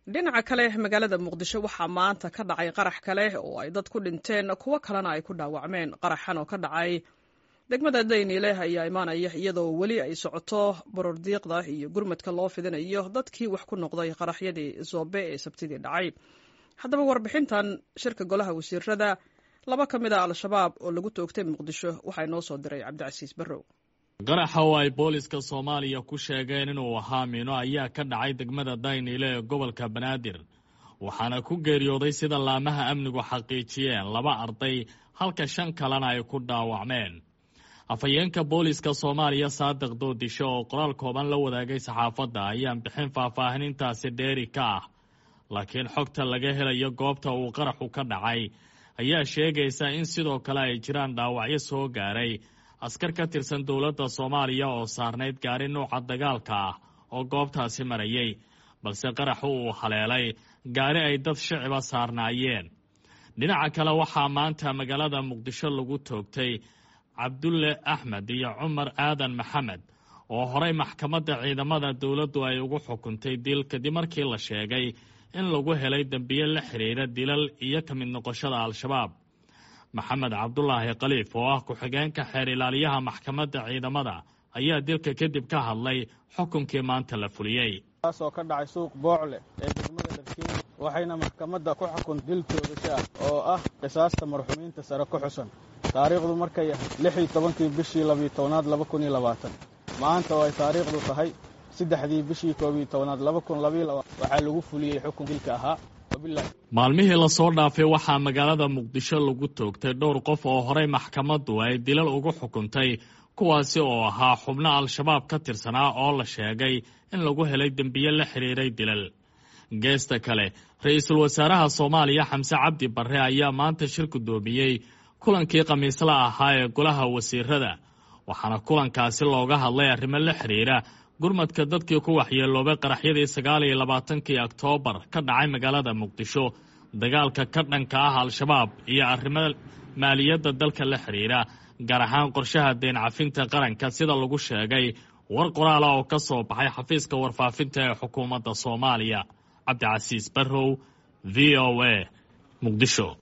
dhinaca kale magaalada muqdisho waxaa maanta ka dhacay qarax kale oo ay dad ku dhinteen kuwo kalena ay ku dhaawacmeen qaraxan oo ka dhacay degmada dayniileh ayaa imaanaya iyadoo weli ay socoto borordiiqda iyo gurmadka loo fidinayo dadkii wax ku noqday qaraxyadii zoobe ee sabtidii dhacay haddaba warbixintan shirka golaha wasiirada laba ka mid a al-shabaab oo lagu toogtay muqdisho waxaa inoo soo diray cabdicasiis barrow qaraxa oo ay booliska soomaaliya ku sheegeen inuu ahaa miino ayaa ka dhacay degmada dayniile ee gobolka banaadir waxaana ku geeriyooday sida laamaha amnigu xaqiijiyeen laba arday halka shan kalena ay ku dhaawacmeen afhayeenka booliska soomaaliya saadiq doodisho oo qoraal kooban la wadaagay saxaafadda ayaan bixin faahfaahinintaasi dheeri ka ah laakiin xogta laga helayo goobta uu qaraxu ka dhacay ayaa sheegaysa in sidoo kale ay jiraan dhaawacyo soo gaaray askar ka tirsan dowladda soomaaliya oo saarnayd gaari nuuca dagaalka ah oo goobtaasi marayay balse qaraxu uu haleelay gaari ay dad shiciba saarnaayeen dhinaca kale waxaa maanta magaalada muqdisho lagu toogtay cabdulle axmed iyo cumar aadan maxamed oo horay maxkamadda ciidamada dowladdu ay ugu xukuntay dil kadib markii la sheegay in lagu helay dembiye la xidhiira dilal iyo ka mid noqoshada al-shabaab maxamed cabdulaahi khaliif oo ah ku-xigeenka xeer ilaaliyaha maxkamadda ciidamada ayaa dilka kadib ka hadlay xukunkii maanta la fuliyey kaas oo ka dhacay suuq boocle ee degmada dharkiin waxayna maxkamadda ku xukun dil toogasho ah oo ah qisaasta marxumiinta sare ku xusan taariikhdu markay ahayd lix iyo tobankii bishii labiyo tobanaad laba kun iyo labaatan maanta oo ay taariikhdu tahay saddexdii bishii koob iyo tobanaad laba kun labayo laba waxaa lagu fuliyey xukun dilka ahaa maalmihii lasoo dhaafay waxaa magaalada muqdisho lagu toogtay dhowr qof oo horey maxkamaddu ay dilal ugu xukuntay kuwaasi oo ahaa xubno al-shabaab ka tirsanaa oo la sheegay in lagu helay dembiye la xidhiiray dilal geesta kale ra-iisul wasaaraha soomaaliya xamse cabdi barre ayaa maanta shir guddoomiyey kulankii khamiisla ahaa ee golaha wasiirada waxaana kulankaasi looga hadlay arrimo la xidhiira gurmadka dadkii ku waxyeeloobay qaraxyadii sagaal iyo labaatankii oktoobar ka dhacay magaalada muqdisho dagaalka ka dhanka ah al-shabaab iyo arrimo maaliyadda dalka la xidhiira gaar ahaan qorshaha deen cafinta qaranka sida lagu sheegay war qoraala oo ka soo baxay xafiiska warfaafinta ee xukuumadda soomaaliya cabdicasiis barrow v o a muqdisho